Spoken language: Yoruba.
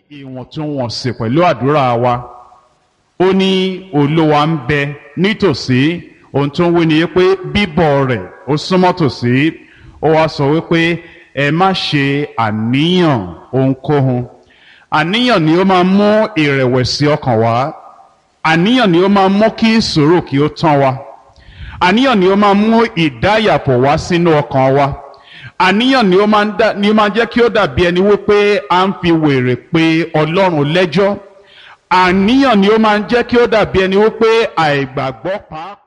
ìwọ̀ntúnwọ̀nsì pẹ̀lú àdúrà wa ó ní olúwa ń bẹ nítòsí ohun tó ń wí ni pé bíbọ̀ rẹ̀ ó súnmọ́ tòsí ó wá sọ wípé ẹ má ṣe àníyàn ohunkóhun àníyàn ni ó máa mú ìrẹ̀wẹ̀sì ọkàn wá àníyàn ni ó máa mú kí sùúrù kí ó tán wa àníyàn ni ó máa mú ìdáyàpọ̀ wá sínú ọkàn wa àníyàn ni ó máa ń dá ni ó máa jẹ́ kí ó dàbí ẹni wípé à ń fi wèrè pé ọlọ́run lẹ́jọ́ àníyàn ni ó máa ń jẹ́ kí ó dàbí ẹni wípé àìgbàgbọ́ pàápàá.